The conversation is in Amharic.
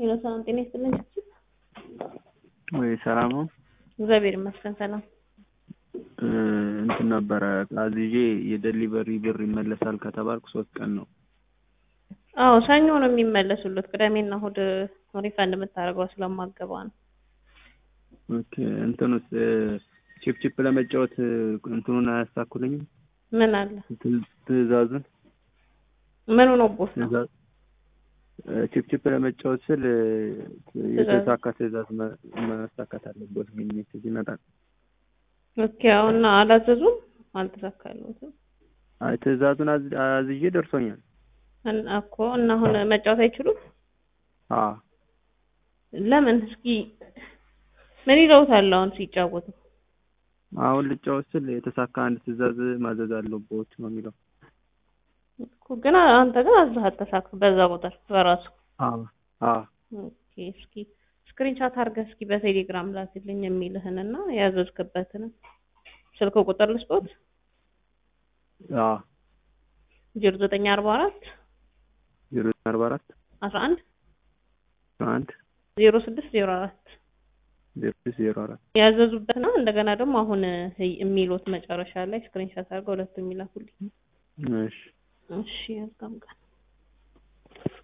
ሄሎ ሰላም ጤና ይስጥልኝ። ወይ ሰላም ነው። እግዚአብሔር ይመስገን ሰላም። እንትን ነበረ አዝዤ የደሊቨሪ ብር ይመለሳል ከተባልኩ ሶስት ቀን ነው። አዎ ሰኞ ነው የሚመለሱለት። ቅዳሜና እሑድ ሪፈንድ የምታደርገው ስለማገባ ነው። ኦኬ እንትኑስ ቺፕ ቺፕ ለመጫወት እንትኑን አያሳኩልኝም? ምን አለ ት- ትዕዛዙን ምኑ ነው ቦስ ነው? ትዕዛዝ ቺፕ ቺፕ ለመጫወት ስል የተሳካ ትዕዛዝ መ- ማሳካት አለበት። ግን ሜሴጅ ይመጣል። ኦኬ አሁን አላዘዙም አልተሳካለትም አይ ትዕዛዙን አዝ- አዝዤ ደርሶኛል። እና እኮ እና አሁን መጫወት አይችሉም። አ ለምን እስኪ ምን ይለውታል አሁን ሲጫወቱ? አሁን ልጫወት ስል የተሳካ አንድ ትዕዛዝ ማዘዝ አለበት ነው የሚለው። እኮ ግን አንተ ግን አዝህ አተሳካ በዛ ቁጥር በራሱ አ አ ኦኬ እስኪ ስክሪንሻት አድርገህ እስኪ በቴሌግራም ላክልኝ የሚልህን እና ያዘዝክበትን ስልክ ቁጥር ልስጦት አ ዜሮ ዘጠኝ አርባ አራት ዜሮ አርባ አራት አስራ አንድ አንድ ዜሮ ስድስት ዜሮ አራት ዜሮ ስድስት ዜሮ አራት ያዘዙበትና እንደገና ደግሞ አሁን የሚሉት መጨረሻ ላይ ስክሪንሻት አድርገው ሁለቱ የሚላኩልኝ። እሺ እሺ ያዝጋም ቀን